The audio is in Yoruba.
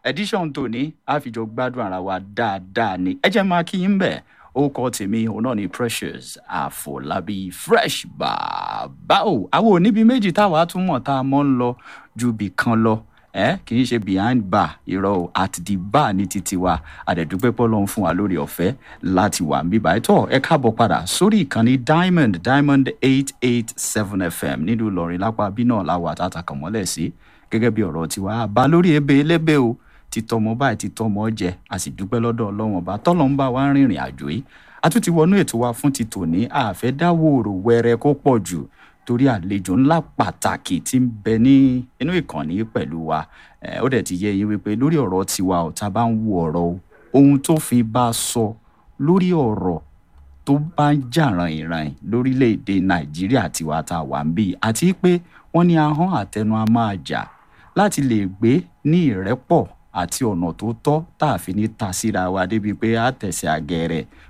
edition tòní àfijọ́ gbádùn ara wa dáadáa ni ẹ jẹ́ máa kí yín bẹ̀ orúkọ tèmi òun náà ni precious àfọlábí fresh bàbá o àwọn oníbi méjì táwa tún mọ̀ tá a mọ́ ń lọ ju bì kan lọ ẹ kì í ṣe behind bar irọ́ o at the bar ní títí wa àdẹ̀dúpẹ́ pọ́lọ́n fún wa lórí ọ̀fẹ́ láti wà ń bíbá ẹ̀tọ́ ẹ káàbọ̀ padà sórí ìkànnì diamond diamond eight eight seven fm nílùú ìlọrin lápá bí náà láwọ àtàtàkàn mọ́lẹ̀ sí gẹ́gẹ́ bí ọ̀rọ̀ tiwa bá lórí ebe elébè o títọmọ báyìí títọmọ jẹ a sì dúpẹ́ lọ́dọ̀ ọlọ́wọ́n ọba tọ́lọ́ ń bá wa rìnrìn àjò yìí a tún ti wọnú ètò wa fún ti tòní àfẹ́ dáwòrò wẹrẹ kó pọ̀ jù torí àlejò ńlá pàtàkì tí ń bẹ ní inú ìkànnì pẹ̀lú wa ó dẹ̀ ti yẹ yín wípé lórí ọ̀rọ̀ tiwa ò tá a bá ń wo ọ̀rọ̀ o ohun tó fi bá a sọ lórí ọ̀rọ̀ tó bá ń jà ràn-ìràn lórílẹ̀‐èdè nàìjíríà tiwa tá a wà ń bí àti pé wọ́n ní ahọ́n àtẹnu a máa jà láti lè gbé ní ìrẹ́pọ̀ àti ọ̀nà tó tọ́ tá a fi ní ta síra wa débi pé a tẹ̀sẹ̀ àgẹ̀rẹ̀